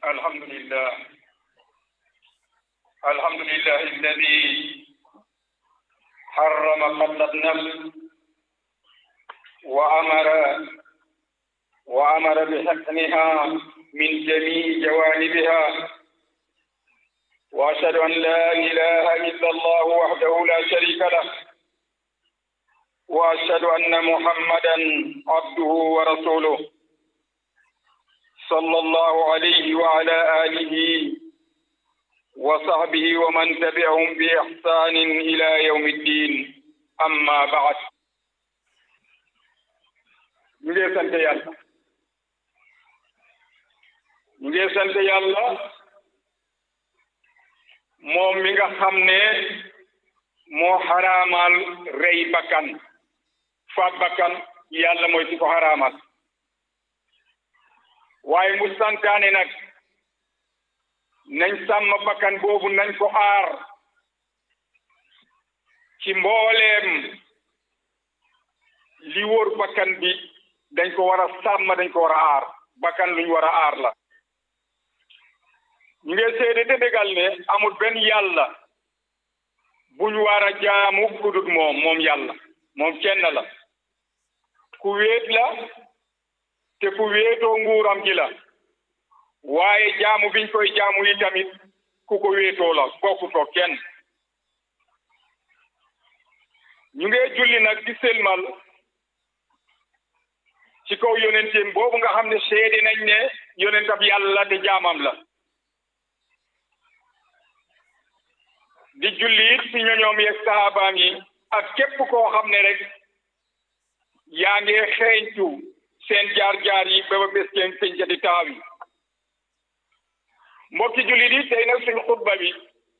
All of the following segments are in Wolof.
الحمد لله الحمد لله الذي حرم قتل النفس وأمر وأمر بحقنها من جميع جوانبها وأشهد أن لا إله إلا الله وحده لا شريك له وأشهد أن محمدا عبده ورسوله صلى الله عليه وعلى آله وصحبه ومن تبعهم بإحسان إلى يوم الدين أما بعد ñu ngi sant yàlla ñu ngi sant yàlla moom mi nga xam ne moo xaraamal rey bakkan faat bakkan yàlla mooy ci ko xaraamal waaye mu santaane nag nañ sàmm bakkan boobu nañ ko aar ci mbooleem li wóor bakkan bi dañ ko war a sàmm dañ ko war a aar bakkan luñ war a aar la ñu ngi seede te dëggal ne amul benn yàlla buñ war a jaamu kudut moom moom yàlla moom kenn la ku wéet la te ku wéetoo nguuram gi la waaye jaamu biñ koy jaamu yi tamit ku ko wéetoo la bokkutoo kenn ñu ngi julli nag di selmal ci kaw yonenteem boobu nga xam ne seede nañ ne yonentab yàlla te jaamam la di julli it ci ñoñoom yeeg sahabaam yi ak képp koo xam ne rek yaa ngi xeeñtu seen jaar-jaar yi ba ba bés kenn peñca di taaw yi mbokki jullit yi tey nag suñ xutba bi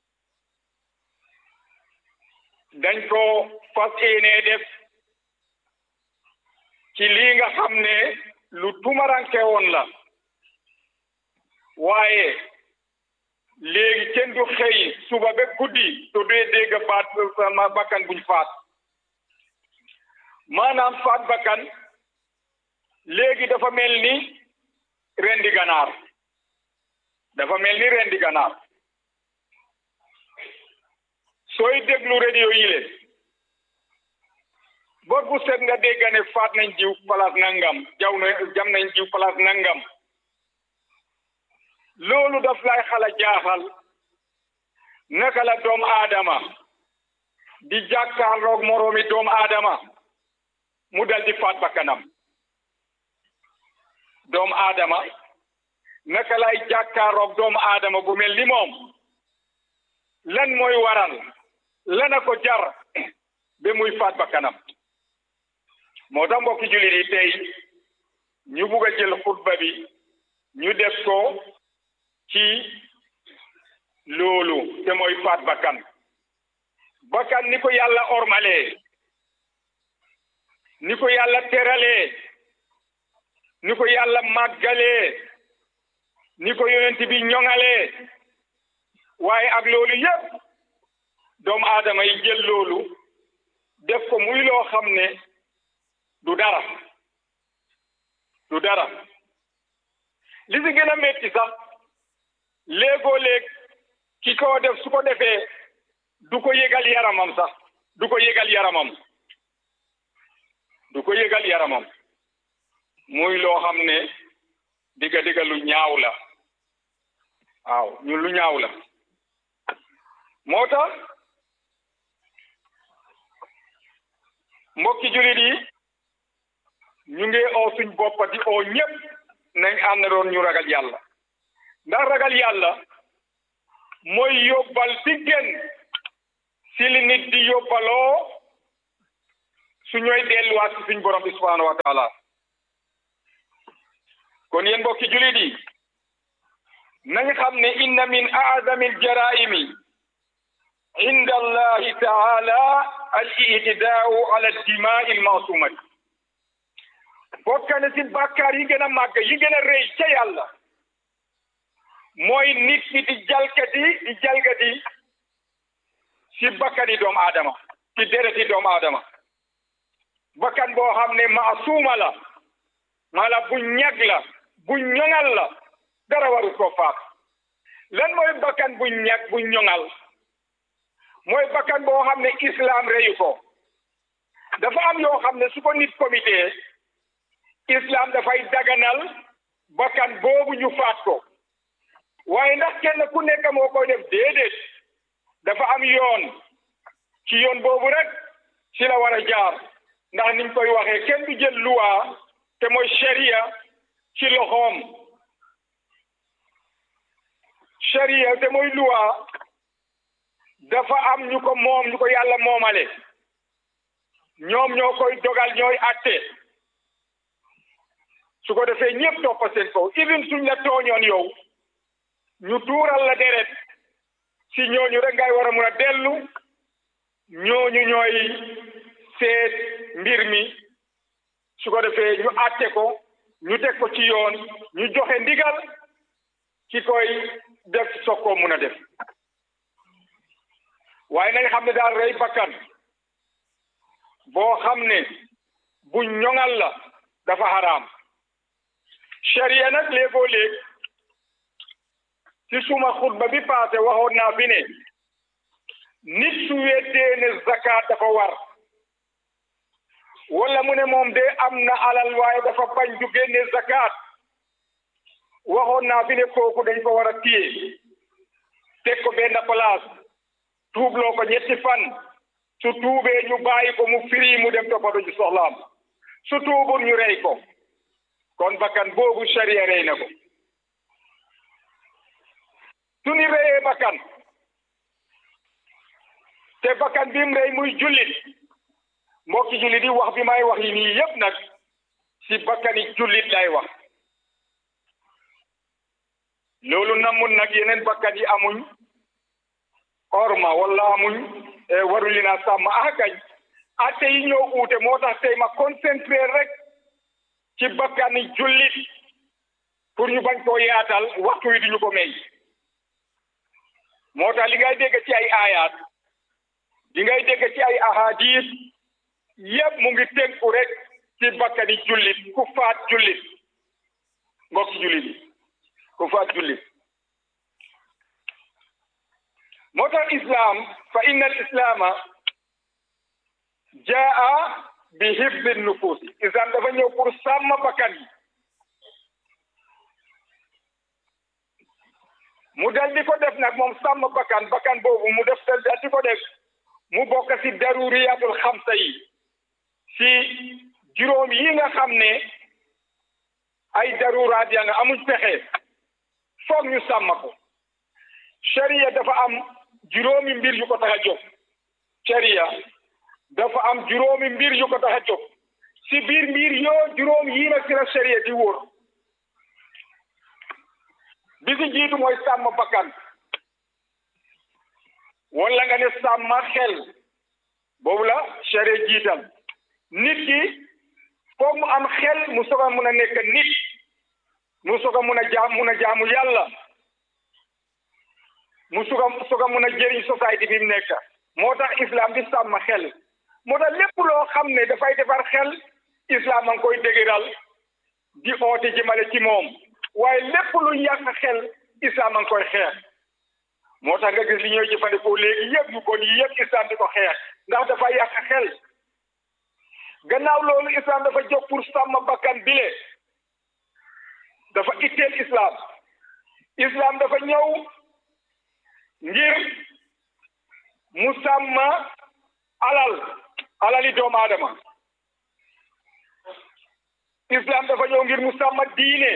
dañ ko fas yéenee def ci lii nga xam ne lu tumaranke woon la waaye léegi kenn du xëy suba ba guddi to dee dégg baat sama bakkan buñ faat maanaam faat bakkan léegi dafa mel ni rendi ganaar dafa mel ni rendi ganaar sooy déglu radio yi le bor bu set nga dégg ne faat nañ jiw place nangam jaw na jam nañ jiw place nangam loolu daf lay xala jaaxal naka la doomu aadama di jàkkaarloog moroomi doomu aadama mu dal di faat bakkanam doomu aadama naka lay jàkkaarloog doomu aadama bu mel ni moom lan mooy waral lana ko jar ba muy faat bakkanam moo tax mbokki jullit yi tey ñu bugg a jël xutba bi ñu def ko ci loolu te mooy faat bakkan bakkan ni ko yàlla ormalee ni ko yàlla teralee ni ko yàlla màggalee ni ko yonent bi ñoŋalee waaye ak loolu yépp doomu aadama yi jël loolu def ko muy loo xam ne du dara du dara li si gën a metti sax léegoo léeg ki ko def su ko defee du ko yëgal yaramam sax du ko yëgal yaramam du ko yëgal yaramam muy loo xam ne digga digga lu ñaaw la waaw ñun lu ñaaw la moo tax mbokki jullit yi ñu ngi oo suñ boppa di oo ñépp nañ ànd doon ñu ragal yàlla ndax ragal yàlla mooy yóbbal bi gën si li nit di yóbbaloo su ñooy delluwaat si suñ borom bi subhanahu wa taala kon yéen mbokki jullit yi nañ xam ne inna min aazami aljaraimi inda allahi taala al itidaau ala dimaai almasumati bokk na si bàkkaar yi gën a màgg yi gën a rëy ca yàlla mooy nit ki di jalkati di jalkati si bakkani doomu aadama si dereti doomu aadama bakkan boo xam ne maasuuma la mala bu ñag la bu ñoŋal la dara waru ko faat lan mooy bakkan bu ñàkk bu ñoŋal mooy bakkan boo xam ne islam reyu ko dafa am yoo xam ne su ko nit comité islam dafay daganal bakkan boobu ñu faat ko waaye ndax kenn ku nekk moo koy def déedéet dafa am yoon ci yoon boobu rek ci la war a jaar ndax niñ koy waxee kenn du jël luwaa te mooy sharia ci loxoom sharia te mooy luwaa dafa am ñu ko moom ñu ko yàlla moomale ñoom ñoo koy dogal ñooy atte su ko defee ñëpp toppa seen kaw even suñ la tooñoon yow ñu tuural la deret si ñooñu rek ngay war a mun a dellu ñooñu ñooy seet mbir mi su ko defee ñu àtte ko ñu teg ko ci yoon ñu joxe ndigal ki koy def soog koo mun a def waaye nañ xam ne daal rey bakkan boo xam ne bu ñoŋal la dafa xaraam sharia nag léegoo léeg ci suma xutba bi paase waxoon naa fi ne nit su weddee ne zakat dafa war wala mu ne moom de am na alal waaye dafa bañ du génne zakat waxoon naa fi ne kooku dañ ko war a téye teg ko benn place tuubloo ko ñetti fan su tuubee ñu bàyyi ko mu firi mu dem toppatoo ci soxlaam su tuubul ñu rey ko kon bakkan boobu sharia rey na ko su ñu reyee bakkan te bakkan bi mu rey muy jullit mbokki jullit yi wax bi may wax yi nii yépp nag si bakkani jullit lay wax loolu namul nag yeneen bakkan yi amuñ orma wala amuñ waru li naa sàmm ah kañ atte yi ñoo uute moo tax tey ma concentré rek ci bakkani jullit pour ñu bañ koo yaatal waxtu wi duñu ko may moo tax li ngay dégg ci ay aayaat li ngay dégg ci ay ahadis yépp mu ngi tënku rek ci bakkani jullit ku faat jullit mbokki jullit yi ku faat jullit moo tax islam fa inna al islaama jaa bi hifdi nufuusi islam dafa ñëw pour sàmm bakkan yi mu dal di ko def nag moom sàmm bakkan bakkan boobu mu def dal di ko def mu bokk ci daruriyatul xamsa yi ci juróom yi nga xam ne ay daruraat ya nga amuñ pexe foog ñu sàmm ko sharia dafa am juróomi mbir yu ko tax a jóg sharia dafa am juróomi mbir yu ko tax a jóg ci biir mbir yoo juróom yii nag ci la sharia di wóor bi ci jiitu mooy sàmm bakkan wala nga ne sàmm xel boobu la sharia jiital nit ki foog mu am xel mu soog a mun a nekk nit mu soog a mun a jaam mun a jaamu yàlla mu soog a soog a mun a jëriñ société bi mu nekk moo tax islam di sàmm xel moo tax lépp loo xam ne dafay defar xel islam a ngi koy dëgëral di oote jëmale ci moom waaye lépp lu yàq xel islam a ngi koy xeex moo tax nga gis li ñooy jëfandikoo léegi yëpp yu bon yi yëpp islam di ko xeex ndax dafa yàq xel gannaaw loolu islam dafa jóg pour sàmm bakkan bile dafa itteel islam islam dafa ñëw ngir mu sàmm alal alali doomu aadama islam dafa ñëw ngir mu sàmm diine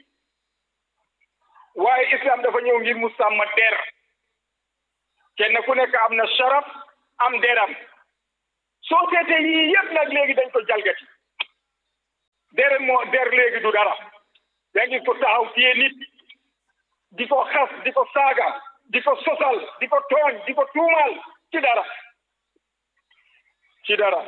waaye islam dafa ñëw ngir mu sàmm der kenn ku nekk am na sharaf am deram société yii yëpp nag léegi dañ ko jalgati der moo der léegi du dara yaa ngi ko taxaw téye nit di ko xas di ko saaga di ko sosal di ko tooñ di ko tuumal ci dara ci dara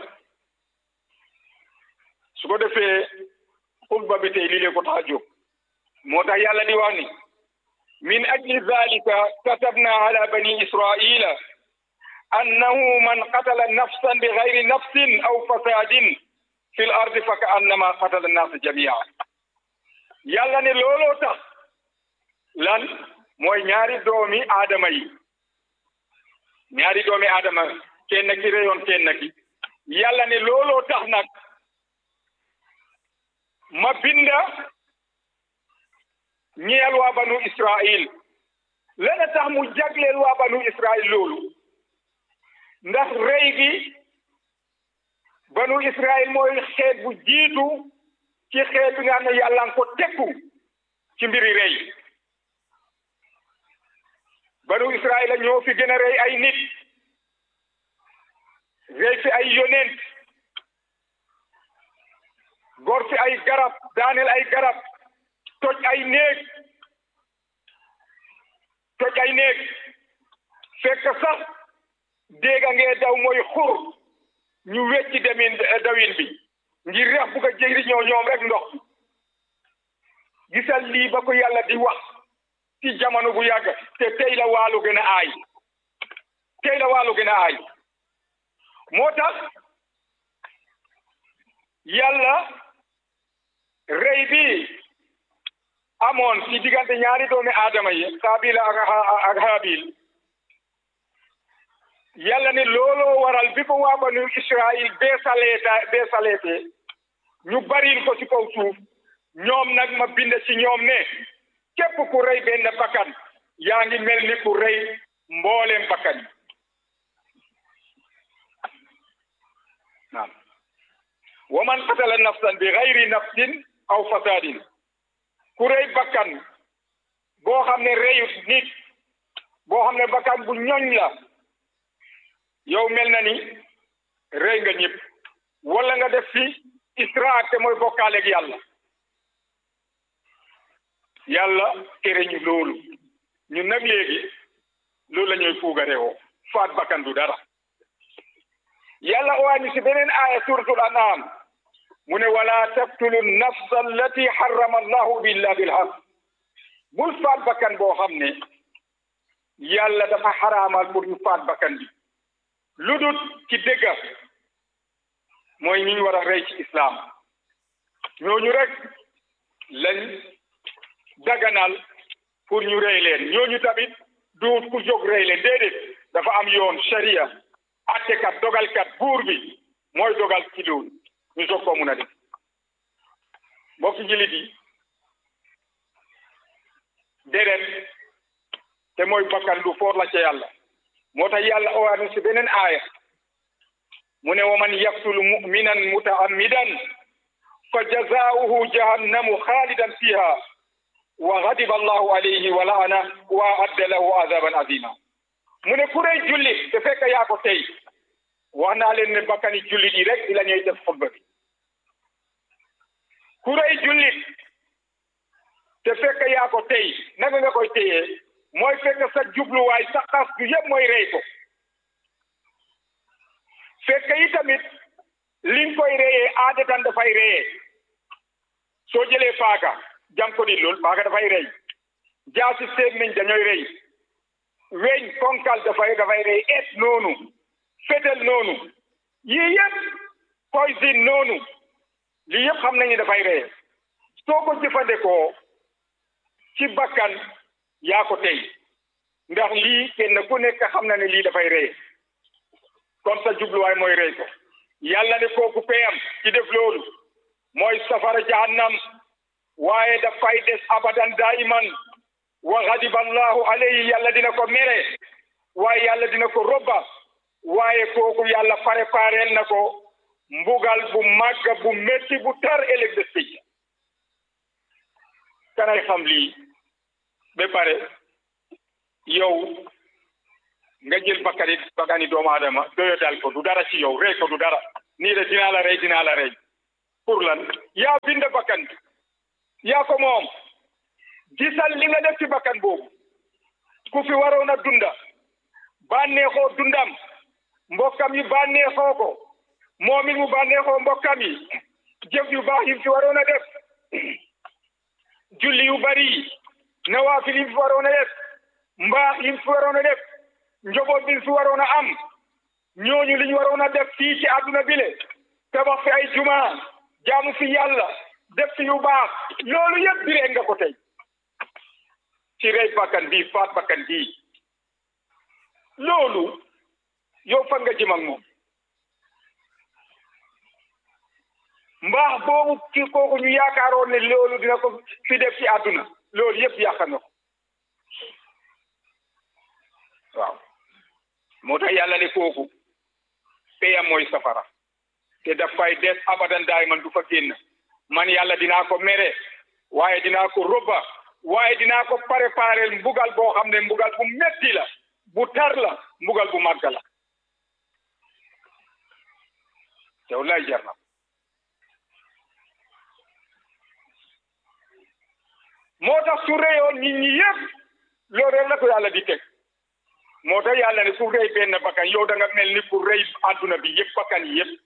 su ko defee xutba bi tey lii lee ko tax a jóg moo tax yàlla di wax ni min ajli zalika katabna ala bani israila annahu man qatala nafsan bi gayri nafsin aw fasadin fi l ardi fa ka annama qatala annaasa jamia yàlla ne looloo tax lan mooy ñaari doomi aadama yi ñaari doomi aadama kenn ki reyoon kenn ki yàlla ne looloo tax nag ma binda ñeel waa banu Israil lena tax mu jagleel waa banu Israil loolu ndax rey gi banu Israil mooy xeet bu jiitu ci xeet bi nga xam ne yàlla nga ko tekku ci mbiri rey banu Israil la ñoo fi gën a rey ay nit rey fi ay yonent gor fi ay garab daaneel ay garab toj ay néeg toj ay néeg fekk sax dégga ngee daw mooy xur ñu wecci demin dawin bi ngir rex bugg a jëriñoo ñoom rek ndox gisal lii ba ko yàlla di wax ci jamono bu yàgg te tey la waalu gën a aay tey la waalu gën a aay moo tax yàlla rey bi amoon ci diggante ñaari doomi aadama yi Xaabil ak ak Haabil yàlla ne looloo waral bi ko waa banu Israil beesaleeta beesaleete ñu baril ko ci kaw suuf ñoom nag ma bind ci ñoom ne képp ku rey benn bakkan yaa ngi mel ni ku rey mbooleem bakkan yi naam wa man qatala nafsan bi gayri nafsin aw fasadin ku rey bakkan boo xam ne reyut nit boo xam ne bakkan bu ñoñ la yow mel na ni rey nga ñëpp wala nga def fi israak te mooy bokkaaleeg yàlla yàlla tere ñu loolu ñun nag léegi loolu la ñuy fuugarewoo faat bakkan du dara yàlla owaani si beneen aaya suratul an'am mu ne wala taqtulu nafsa allati harrama allahu illa bilhaq bul faat bakkan boo xam ne yàlla dafa xaraamal pour ñu faat bakkan bi lu dut ci dëgga mooy ñi ñu war a rey ci islam ñooñu rek lañ daganal pour ñu rey leen ñooñu tamit duut ku jóg rey leen déedéet dafa am yoon sharia attekat dogalkat buur bi mooy dogal ci loolu ñu soog koo mun a def mbokki jilit yi deret te mooy bakkan lu foor la ca yàlla moo tax yàlla owaanu si beneen aaya mu ne wa man yaqtulu muminan mutaammidan fa jazaauhu jahannamu xaalidan fiha wa gadiba allahu alayhi wa laana wa adda lahu azaban azima mu ne ku rey jullit te fekk yaa ko tey wax naa leen ne bakkani jullit yi rek di la ñuy def xutba bi ku rey jullit te fekk yaa ko tey naka nga koy téyee mooy fekk sa jubluwaay sa xas du yëpp mooy rey ko fekk yi tamit li nga koy reyee aadatan dafay reyee soo jëlee paaka jam ko di lool paaka dafay rey jaasi sémmiñ dañooy rey weñ konkal dafay dafay rey et noonu fetel noonu yii yëpp poison noonu lii yëpp xam nañu dafay reyee soo ko jëfandikoo ci bakkan yaa ko tey ndax lii kenn ku nekk xam na ne lii dafay rey kon sa jubluwaay mooy rey ko yàlla ne kooku peyam ci def loolu mooy safara jahannam waaye dafay des abadan daiman wa ghadiba allahu alayhi yàlla dina ko mere waaye yàlla dina ko robba waaye kooku yàlla prépareel na ko mbugal bu màgg bu métti bu tar ëllëg des pécc kanay xam lii ba pare yow nga jël bakkani bakkani doomu aadama doyo dal ko du dara ci yow rey ko du dara nii de dinaa la rey dinaa la rey pour lan yaa bind bakkan bi yaa ko moom gisal li nga def ci bakkan boobu ku fi waroon a dunda bànneexoo dundam mbokkam yi bànneexoo ko moom it mu bànneexoo mbokkam yi jëf yu baax yi fi waroon a def julli yu bari nawaafil yi fi waroon a def mbaax yi fi waroon a def njoboot bi fi waroon a am ñooñu li ñu waroon a def fii ci àdduna bile tabax fi ay juma jaamu fi yàlla def fi yu baax loolu yëpp biree nga ko tey ci ci rey bakkan bii faat bakkan bii loolu yow fan nga jëm ak moom mbaax boobu ki kooku ñu yaakaaroon ne loolu dina ko fi def ci àdduna loolu yëpp yàq na ko waaw moo tax yàlla ne kooku peyam mooy safara te dafay des abadan daay man du fa génn man yàlla dinaa ko mere waaye dinaa ko robba waaye dinaa ko préparer mbugal boo xam ne mbugal bu metti la bu tar la mbugal bu màgg la yow lay jar na moo tax su reyoon nit ñi yëpp loolu rek la ko yàlla di teg moo tax yàlla ne ku rey benn bakkan yow da nga mel ni ku rey adduna bi yëpp bakkan yi yëpp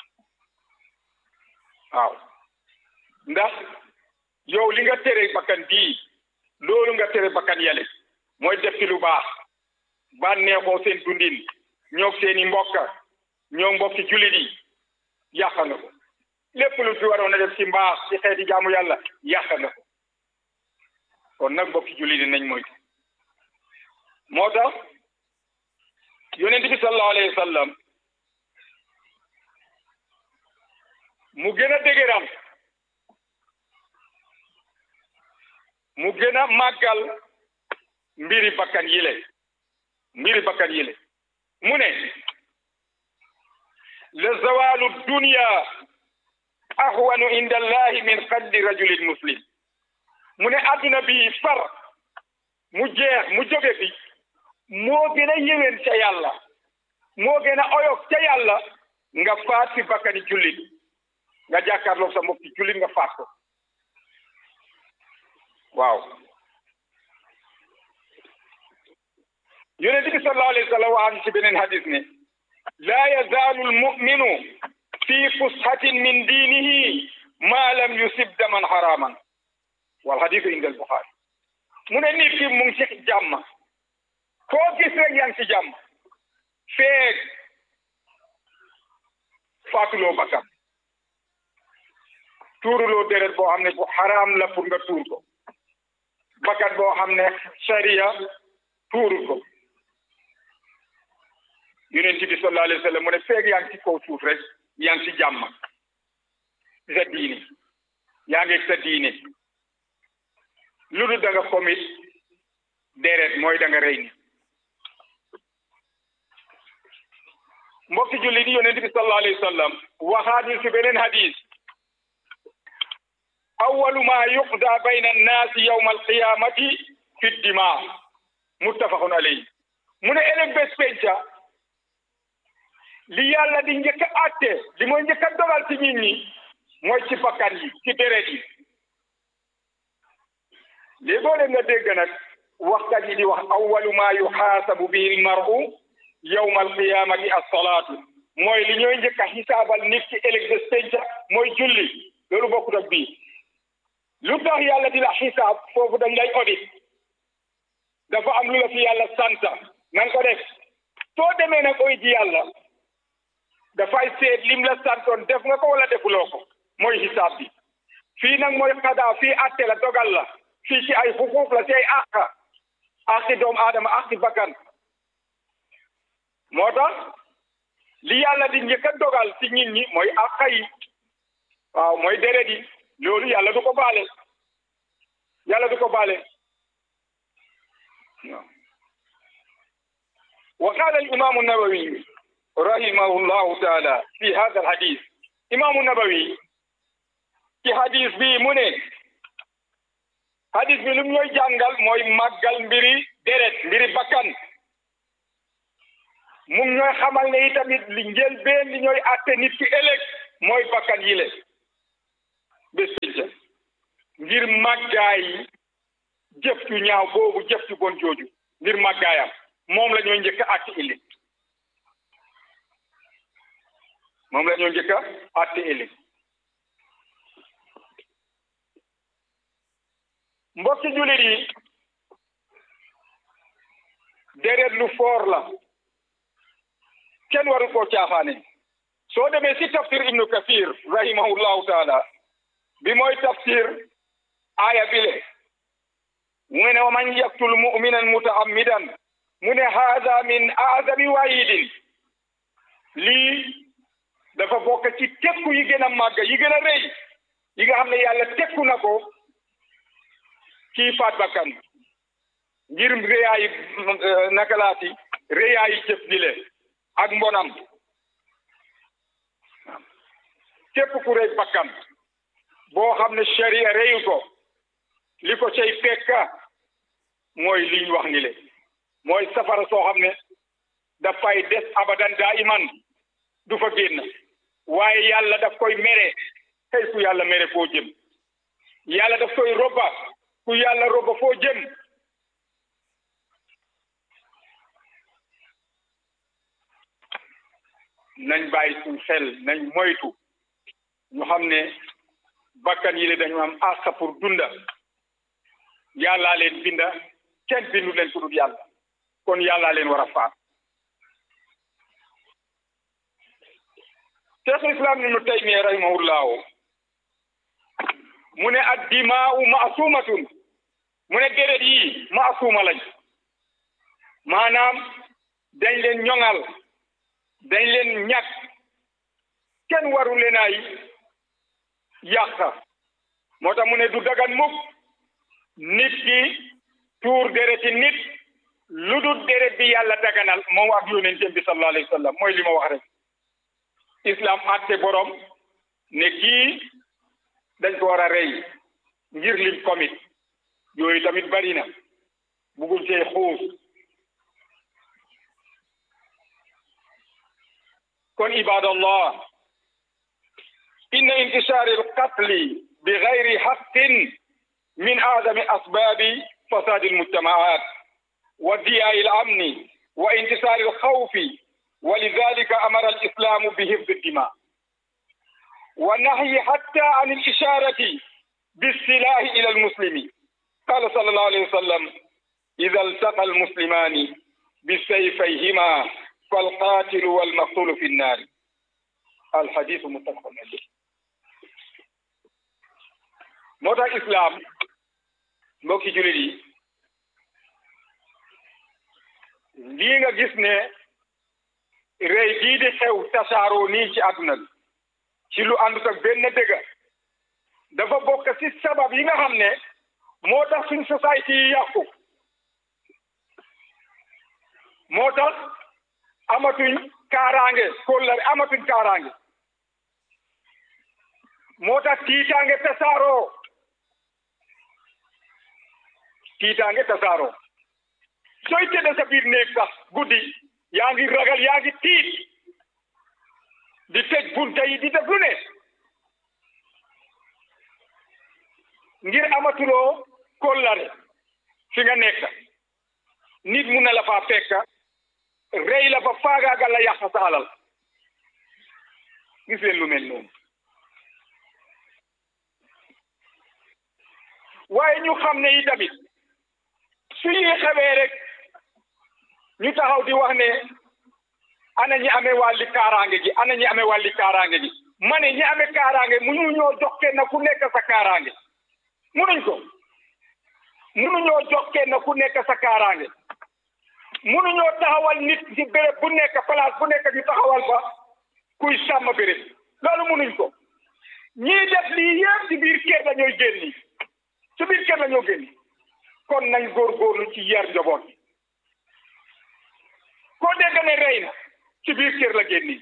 waaw ndax yow li nga tere bakkan bii loolu nga tere bakkan yale mooy def ci lu baax bànneexoo seen dundin ñoo seeni mbokk ñoo mbokki jullit yi yàq na ko lépp lu fi waroon a def ci mbaax ci xeeti jaamu yàlla yàq na ko kon nag mbokki jullit yi nañ moytu moo tax yonent bi sallallahu alayhi wa sallam mu gën a dëgëral mu gën a màggal mbiri bakkan yile mbiri bakkan yile mu ne la zawalu dunya ahwanu inda allahi min qaddi rajulin muslim mu ne adduna bi far mu jeex mu jóge fi moo gën a yéwén ca yàlla moo gën a oyof ca yàlla nga faat fi bakkani jullit nga jàkkaarloog sa mbokki jullit nga faat ko waaw yonent bi sallallahu alayhi wa sallam wax ci beneen hadis ne laa yazaalu almuminu fi fushatin min diinihi ma lam yusib daman haraman wal hadisu inda albuxaari mu ne nit ki mu ngi ci jàmm koo gis rek yaa ngi ci jàmm feeg faatuloo bakkan tuuruloo deret boo xam ne bu xaraam la pour nga tuur ko bakkan boo xam ne sariya tuurul ko yonent bi sallallahu alayhi wa sallam mu ne feeg yaa ngi ci kaw suuf rek yaa ngi ci jàmm ci sa diine yaa ngi sa diine lu dul da nga komit deret mooy da nga rey ni mbokki jullit yi yonent bi sallallahu alayhi wa sallam waxaat ñu ci beneen hadis awwalu ma yuqda bayna annaasi yawma alqiyamati fi dima muttafaqun alayhi mu ne ëllëg bés penca li yàlla di njëkk a àtte li mooy njëkk a dogal ci nit ñi mooy ci bakkan yi ci deret yi léegoo leen nga dégg nag waxkat yi di wax awwalu ma yuxaasabu bihi almaru yawma alqiyamati assalaatu mooy li ñooy njëkk a xisaabal nit ci ëllëg bés penca mooy julli loolu bokkut ak bii lu tax yàlla di la xisaab foofu dañ lay audit dafa am lu la fi yàlla sant na nga ko def soo demee nag oy ji yàlla dafay seet lim la santoon def nga ko wala defuloo ko mooy xisaab bi fii nag mooy xadaa fii atte la dogal la fii ci ay xuquuq la ci ay àq àqi doomu aadama àqi bakkan moo tax li yàlla di njëkk a dogal ci nit ñi mooy àq yi waaw mooy deret yi loolu yàlla du ko baale yàlla du ko baale wa qaala al imaamu nawawi rahimahu llahu taala fi hada al hadis imaamu nawawi ci hadis bi mu ne hadis bi lu ñooy jàngal mooy màggal mbiri deret mbiri bakkan mu ñooy xamal ne itamit li njëlbeen li ñooy àtte nit ki ëllëg mooy bakkan yile bés pénca ngir màggaay jëf ju ñaaw boobu jëf ju bon jooju ngir màggaayam moom la ñoo njëkk a àtte ëllëg moom la ñoo njëkk a àtte ëllëg mbokki jullit yi deret lu foor la kenn waru koo caaxaane soo demee si tafsir ibnu kathir rahimahullahu taala bi mooy tafsir aaya bile mu ne wa man yaktul muminan mutaammidan mu ne haada min aazami waayidin lii dafa bokk ci tekku yi gën a màgg yi gën a rëy yi nga xam ne yàlla tekku na ko kii faat bakkan ngir réyaayi naka laati réyaayi jëf gi le ak mbonam képp ku rey bakkan boo xam ne sharia reyu ko li ko cay fekka mooy liñ wax ni le mooy safara soo xam ne dafay des abadan daa iman du fa génn waaye yàlla daf koy mere tey ku yàlla mere foo jëm yàlla daf koy robba ku yàlla robba foo jëm nañ bàyyi suñ xel nañ moytu ñu xam ne bakkan yi le dañu am àq pour dunda yàllaa leen binda kenn bindu leen ku dul yàlla kon yàllaa leen war a faat cheikhul islam ibnu taymiya rahimahullahu mu ne ad dimaa'u ma'suumatun mu ne deret yi ma'suuma lañ maanaam dañ leen ñoŋal dañ leen ñàkk kenn waru leen ay yàq moo tax mu ne du dagan mukk nit ki tuur dereti nit lu dul deret bi yàlla daganal moom ak yonentam bi sallallahu alayhi wa sallam mooy li ma wax rek islam àtte borom ne kii dañ ko war a rey ngir lim commit yooyu tamit bari na bugul cee xuus kon ibadallah inna intishar alqatli bigayri haqqin min a'zami asbabi fasad almujtamaat wa diya'i alamni wa intisar alkhawfi ولذلك أمر الإسلام بحفظ الدماء والنهي حتى عن الإشارة بالسلاح إلى المسلم قال صلى الله عليه وسلم إذا التقى المسلمان بسيفيهما فالقاتل والمقتول في النار الحديث متفق عليه moo tax islam mbokki julit yi lii nga gis ne rey gii di xew tasaaroo nii ci àdduna bi ci lu àndut ak benn dëgga dafa bokk ci sabab yi nga xam ne moo tax suñ société yi yàqu moo tax amatuñ kaaraange kóllare amatuñ kaaraange moo tax tiitaange tasaaroo tiitaange tasaaroo sooy tëdd sa biir néeg sax guddi yaa ngi ragal yaa ngi tiit di tëj bunta yi di def lu ne ngir amatuloo kóllare fi nga nekk nit mun na la faa fekk rey la fa faagaagal la yàq sa alal gis leen lu mel noonu waaye ñu xam ne yi tamit su yi xewee rek ñu taxaw di wax ne ana ñi amee wàlli kaaraange gi ana ñi amee wàlli kaaraange gi ma ne ñi amee kaaraange mu ñu ñoo jox kenn ku nekk sa kaaraange munuñ ko munuñoo jox kenn ku nekk sa kaaraange munuñoo taxawal nit ci béréb bu nekk place bu nekk ñu taxawal fa kuy sàmm béréb loolu munuñ ko ñii def lii yëpp ci biir kër la ñooy génni ci biir kër la ñoo génni kon nañ góorgóorlu ci yar njaboot koo dégg ne rey na ci biir kër la génni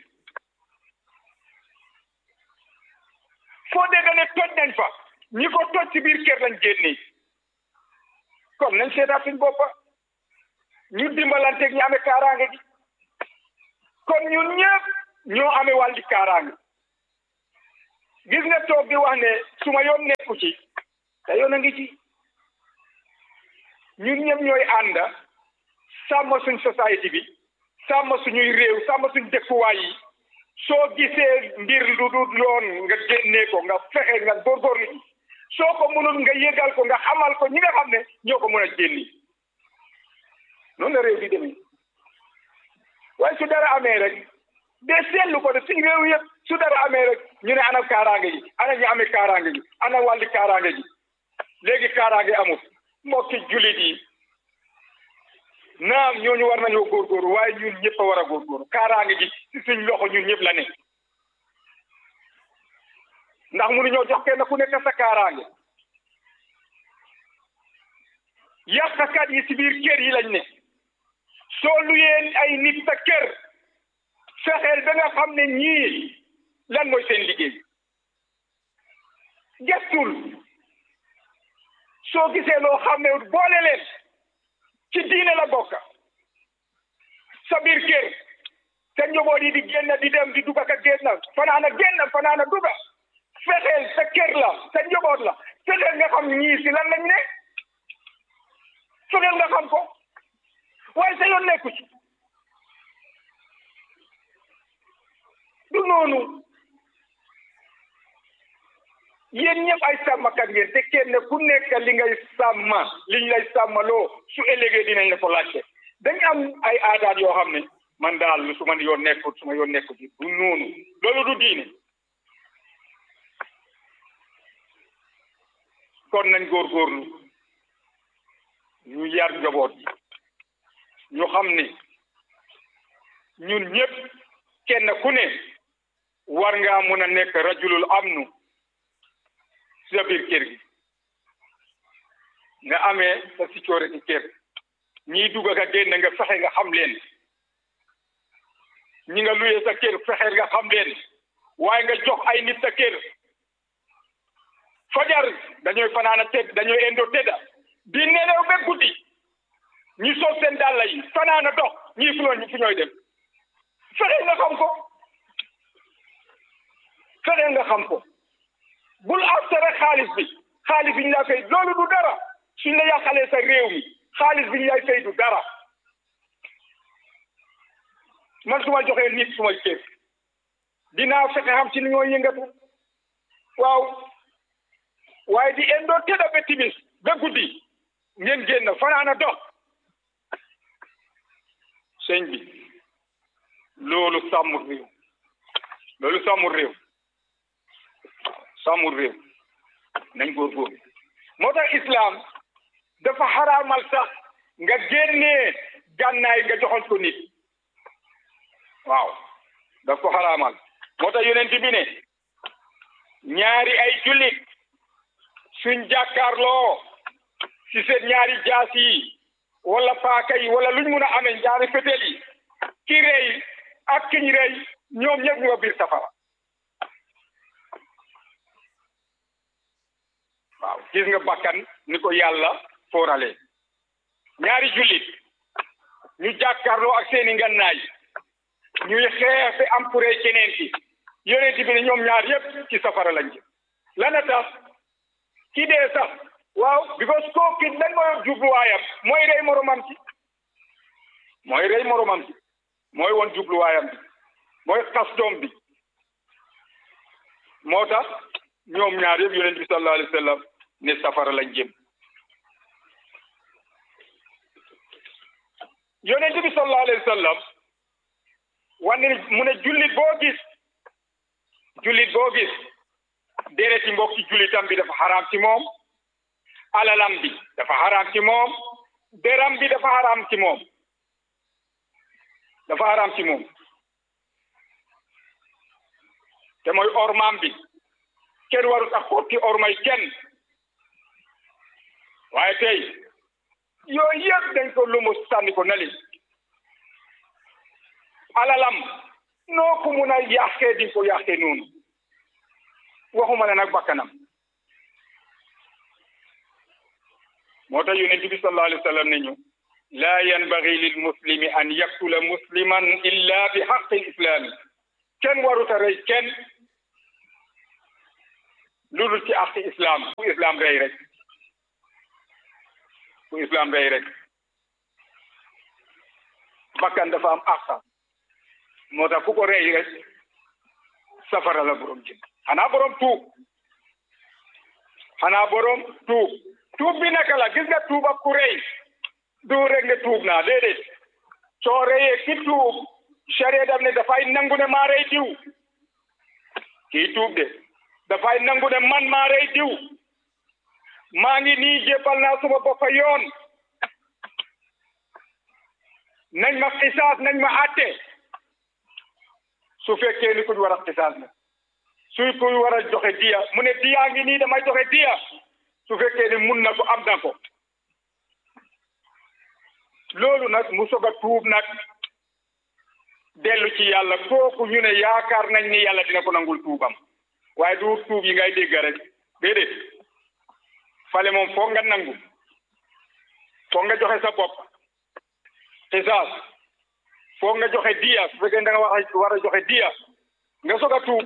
foo dégg ne toj nañ fa ñi ko toj ci biir kër lañ génni kon nañ seetaat suñ boppa ñu dimbalanteeg ñu amee kaaraange gi kon ñun ñëpp ñoo amee wàlli kaaraange gis nga toog di wax ne su ma yoon nekku ci te yoon a ngi ci ñun ñëpp ñooy ànd sàmm suñ société bi sàmm suñuy réew sàmm suñ dëkkuwaay yi soo gisee mbir lu dul yoon nga génnee ko nga fexe nga góorgóorlu ci soo ko mënul nga yëgal ko nga xamal ko ñi nga xam ne ñoo ko mën a génni noonu la réew di demee waaye su dara amee rek de seetlu ko de suñ réew yëpp su dara amee rek ñu ne ana kaaraange gi ana ñu amee kaaraange gi ana wàlli kaaraange gi léegi kaaraange amul mbokki julit yi naam ñooñu war nañoo góorgóorlu waaye ñun ñëpp a war a góorgóorlu kaaraange gi ci suñ loxo ñun ñëpp la ne ndax mënuñoo jox kenn ku nekk sa kaaraange yàqkat yi ci biir kër yi lañ ne soo luyee ay nit sa kër fexeel ba nga xam ne ñii lan mooy seen liggéey gestul soo gisee loo xam ne boole leen ci diine la bokk sa biir kër sa njaboot yi di génn di dem di dugg ak génn fanaana génn fanaana dugg fexeel sa kër la sa njaboot la fexeel nga xam ñii si lan lañ ne fexeel nga xam ko waaye sa yoon nekku ci du noonu yéen ñëpp ay sàmmkat ngeen te kenn ku nekk li ngay sàmma liñ lay sàmmaloo su ëllëgee dinañ la ko laajte dañ am ay aadaat yoo xam ne man daal su ma yoon nekkut su ma yoon nekkut du noonu loolu du diine kon nañ góorgóorlu ñu yar njaboot yi ñu xam ne ñun ñëpp kenn ku ne war ngaa mun a nekk rajulul amnu sa biir kër gi nga amee sa sécurité kër ñiy dugg ak génn nga fexe nga xam leen ñi nga luyee sa kër fexe nga xam leen waaye nga jox ay nit sa kër fajar dañooy fanaana tëdd dañooy endo tëdda di nelew ba guddi ñi sol seen dàlla yi fanaana dox ñii fu ñooy fu ñooy dem fexe nga xam ko fexe nga xam ko bul aftere xaalis bi xaalis bi ñu lay fay loolu du dara suñ la yàqalee sa réew mi xaalis bi ñu lay fay du dara man su ma joxee nit su ma kër dinaa fexe xam ci ni ñoo yëngatu waaw waaye di endoo tëdda ba timis ba guddi ngeen génn fanaana dox sëñ bi loolu sàmmul réew loolu sàmmul réew sàmmul réew nañ góorgóorlu moo tax islam dafa xaraamal sax nga génnee gànnaay nga joxoon ko nit waaw daf ko xaraamal moo tax yonent bi ne ñaari ay jullit suñ jàkkaarloo ci seen ñaari jaas yi wala paaka yi wala luñ mun a amee ñaari fetel yi ki rey ak kiñ rey ñoom ñëpp ñu nga biir safara waaw gis nga bakkan ni ko yàlla foorale ñaari jullit ñu jàkkaarloo ak seeni ngannaay ñuy xeex bi am pour keneen ki yonent bi ne ñoom ñaar yëpp ci safara lañ jëm lana tax ki dee sax waaw because koo ki lan mooy jubluwaayam mooy rey moromam ci mooy rey moromam ci mooy woon jubluwaayam bi mooy xas doom bi moo tax ñoom ñaar yëpp yonent bi sallallahu alayhi wa sallam ne safara lañ jëm yonent bi sallallahu alayhi wa sallam wane mu ne jullit boo gis jullit boo gis dereti mbokki jullitam bi dafa xaraam ci moom alalam bi dafa xaraam ci moom deram bi dafa xaraam ci moom dafa xaraam ci moom te mooy ormaam bi kenn warut ak xotti ormay kenn waaye tey yooyu yëpp dañ ko lumu sànni ko nali alalam noo ko mun a yàqee di ko yàqee noonu waxuma la nag bakkanam moo tax yonent bi sallallahu alayhi wa sallam ne ñu laa yanbagi lil muslimi an yaktula musliman illa bi xaqi islaami kenn waruta rey kenn lu dul ci àqi islam bu islam rey rek bu islam rey rek bakkan dafa am àqa moo tax ku ko rey rek safara la borom jëm xanaa borom tuub xanaa borom tuub tuub bi naka la gis nga tuub ak ku rey du rek ne tuub naa déedéet soo reyee ki tuub charia daf ne dafay nangu ne maa rey diw kii tuub de dafay nangu ne man maa rey diw maa ngi nii jébbal naa suma bopp yoon nañ ma xisaas nañ ma àtte su fekkee ni kuñ war a xisaas na suy kuñ war a joxe diya mu ne diyaa ngi nii damay joxe diya su fekkee ni mun na ko am na ko loolu nag mu soog a tuub nag dellu ci yàlla kooku ñu ne yaakaar nañ ni yàlla dina ko nangul tuubam waaye du tuub yi ngay dégg rek déedéet fale moom foog nga nangu foog nga joxe sa bopp xisaas foog nga joxe diya su fekkee da nga wax war a joxe diya nga soog a tuub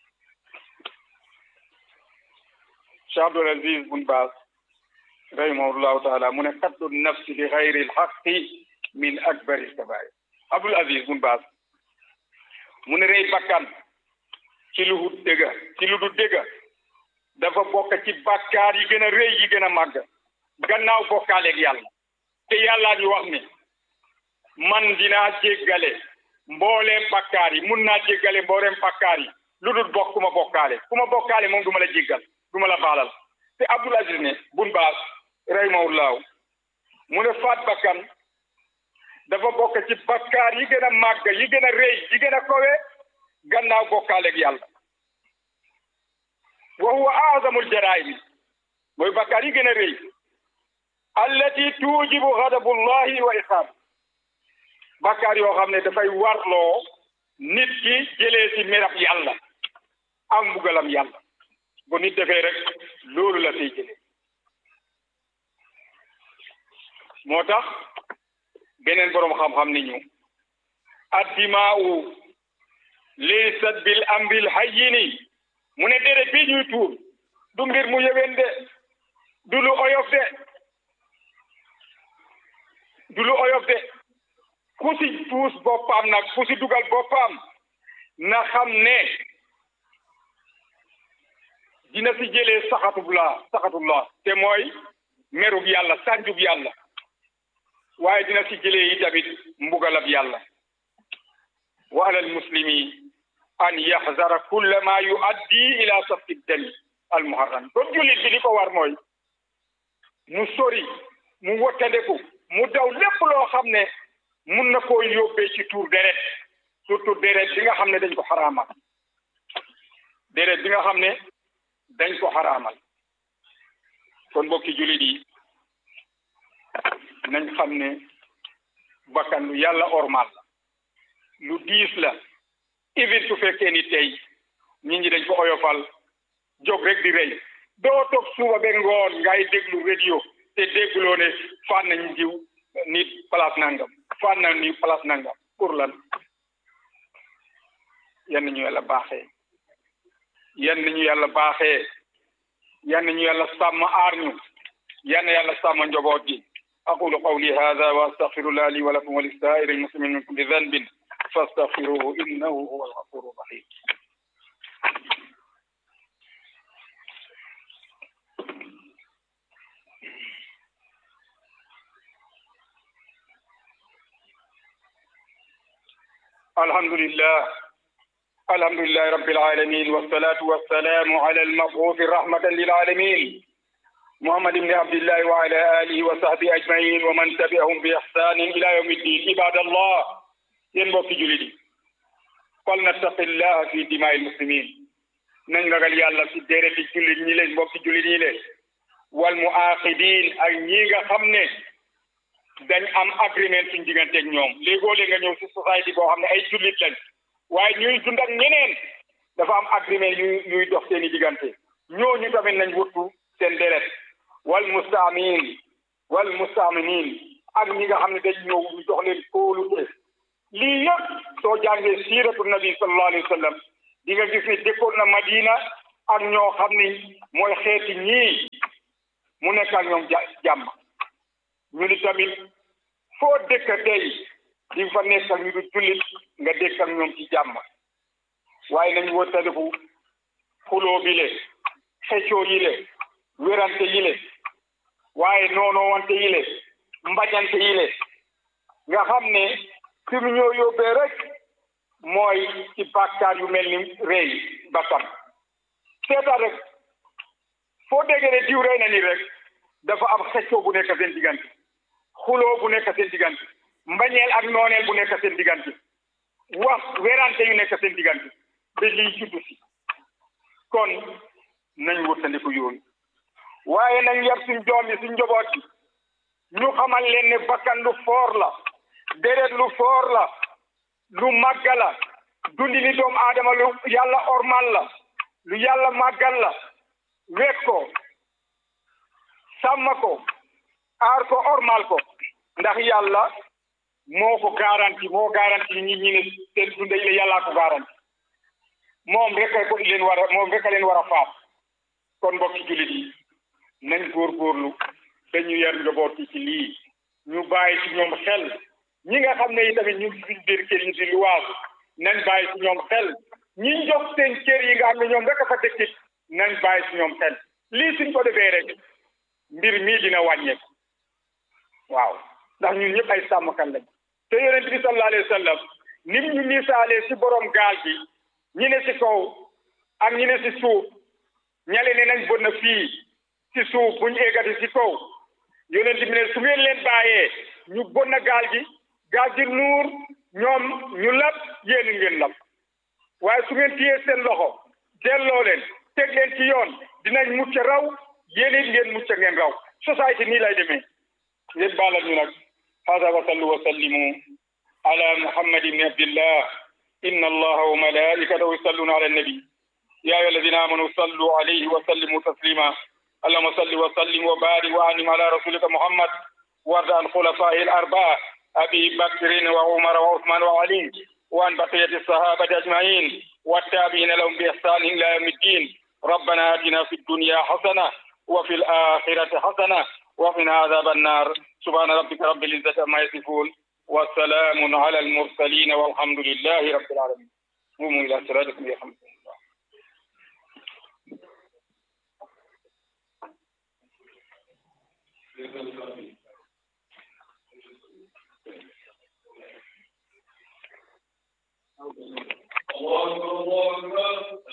Cheikh Abdul Aziz bun Baas rahimahullahu taala mu ne qatlu nafsi bi xayri lxaqi min akbari kabair Abdul Aziz bun Baas mu ne rey bakkan ci lu dul dëgga ci lu dul dëgga dafa bokk ci bakkaar yi gën a rëy yi gën a màgg gannaaw bokkaaleeg yàlla te yàllaa ñu wax ni man dinaa jéggale mbooleem bakkaar yi mun naa jéggale mbooleem bakkaar yi lu dul bokk ku ma bokkaale ku ma bokkaale moom du ma la jéggal du ma la baalal te Abdul Aziz ne bun baas rahimahullahu mu ne faat bakkan dafa bokk ci bakkaar yi gën a màgg yi gën a rëy yi gën a kowe gannaaw bokkaaleeg yàlla wa huwa azamul jaraimi mooy bakkaar yi gën a rëy allati tuujibu ghadabullahi wa iqaab bakkaar yoo xam ne dafay warloo nit ki jëlee ci merab yàlla ak mbugalam yàlla bu nit defee rek loolu la fiy jëlee moo tax beneen boroom xam-xam ni ñu addimaa'u laysat bil amril hayyini mu ne deret bi ñuy tuur du mbir mu yëwen de du lu oyof de du lu oyof de ku si puus boppam nag ku si dugal boppam na xam ne dina si jëlee saxatullah saxatullah te mooy merub yàlla sànjub yàlla waaye dina si jëlee yi tamit mbugalab yàlla wa alal muslimi an yaxzara kulla ma yuaddi ila safki dami al muharram kon jullit bi li ko war mooy mu sori mu wottandeku mu daw lépp loo xam ne mun na koo yóbbee ci tuur deret surtout deret bi nga xam ne dañ ko xaraamal deret bi nga xam ne dañ ko xaraamal kon mbokki jullit yi nañ xam ne bakkan lu yàlla ormal la lu diis la even su fekkee ni tey nit ñi dañ ko oyofal jóg rek di rey doo toog suba ba ngoon ngay déglu radio te dégguloo ne fan nañ jiw nit place nangam fan na ni place nangam pour lan yan ñu yàlla baaxee yan ñu yàlla baaxee yan ñu yàlla sàmm aar ñu yan yàlla sàmm njaboot gi aqulu qawli hada wa astaghfirullah li wa lakum wa lisaa'iri l-muslimin min kulli dhanbin fastaghfiruhu innahu huwa al-ghafuru rahim alhamdulillah alhamdulillahi rabbil alamin wassalatu wassalamu ala al-mab'uth rahmatan lil alamin محمد بن عبد الله وعلى آله وصحبه أجمعين ومن تبعهم بإحسان إلى يوم الدين عباد الله ينبغي جلدي فلنتق الله في دماء المسلمين nañ ragal yàlla ci déreti jullit ñi leen mbokki jullit ñi leen wal muaqidin ak ñi nga xam ne dañ am agreement suñ digganteeg ñoom léegoo léeg nga ñëw ci société boo xam ne ay jullit lañ waaye ñuy dund ak ñeneen dafa am agreement yu yuy dox seeni diggante ñooñu tamit nañ wuttu seen deret wal mustaamin wal mustaaminin ak ñi nga xam ne dañ ñëw ñu jox leen kóolute lii yëpp soo jàngee siiratu nabi sallallahu alayhi wa sallam di nga gis ne dëkkoon na Madina ak ñoo xam ni mooy xeeti ñii mu nekk ak ñoom jàmm ñu ni tamit foo dëkk tey di fa nekk ak ñu du jullit nga dëkk ak ñoom ci jàmm waaye nañ wëttaliku xuloo bi le xeccoo yi le wérante yi le waaye noonoo wante yi le mbañante yi le nga xam ne fi mu ñoo yóbbee rek mooy ci bàkkaar yu mel ni rëy bakkan seetal rek foo déggee ne diw rey na ni rek dafa am xeccoo bu nekk seen diggante xuloo bu nekk seen diggante mbañeel ak nooneel bu nekk seen diggante wax werante yu nekk seen diggante ba lii juddu si kon nañ wëttandiku yoon waaye nañ yar suñ doom yi suñ njaboot yi ñu xamal leen ne bakkan lu foor la deret lu foor la lu màgga la dundi ni doomu aadama lu yàlla ormal la lu yàlla màggal la wekk ko sàmm ko aar ko ormal ko ndax yàlla moo ko garanti moo garanti ñi ñi ne seen dunda yi la yàllaa ko garanti moom rek ko leen war a moom rek a leen war a faat kon mbokki jullit yi nañ góorgóorlu dañu yar njaboot yi ci lii ñu bàyyi ci ñoom xel ñi nga xam ne yi tamit ñu ngi ci biir kër yi di luwaas nañ bàyyi ci ñoom xel ñi jox seen kër yi nga xam ne ñoom rek a fa dëkkit nañ bàyyi ci ñoom xel lii suñ ko defee rek mbir mii dina wàññeeku waaw ndax ñun ñëpp ay sàmmkan lañ te yonent bi sallallahu alayhi wa sallam nim ñu misaalee si borom gaal gi ñi ne si kaw ak ñi ne si suuf ñale ne nañ bënn fii si suuf buñ eggati si kaw yonent bi ne su ngeen leen bàyyee ñu bënn gaal gi gaal gi nuur ñoom ñu lab yéen ngeen lab waaye su ngeen téyee seen loxo delloo leen teg leen ci yoon dinañ mucc raw yéen it ngeen mucc ngeen raw société nii lay demee ngeen baalal ñu nag hada wa sallu wa sallimu ala muhammad ibni abdillah inna allaha wa malaikatahu yusalluna ala annabi ya ayyuha alladhina amanu sallu alayhi wa sallimu taslima اللهم صل وسلم وبارك وانعم على رسولك محمد وارض عن خلفائه الاربعه ابي بكر وعمر وعثمان وعلي وعن بقيه الصحابه اجمعين والتابعين لهم باحسان الى يوم الدين ربنا اتنا في الدنيا حسنه وفي الاخره حسنه وقنا عذاب النار سبحان ربك رب العزه عما يصفون وسلام على المرسلين والحمد لله رب العالمين قوموا الى صلاتكم يرحمكم الله الله أكبر الله أكبر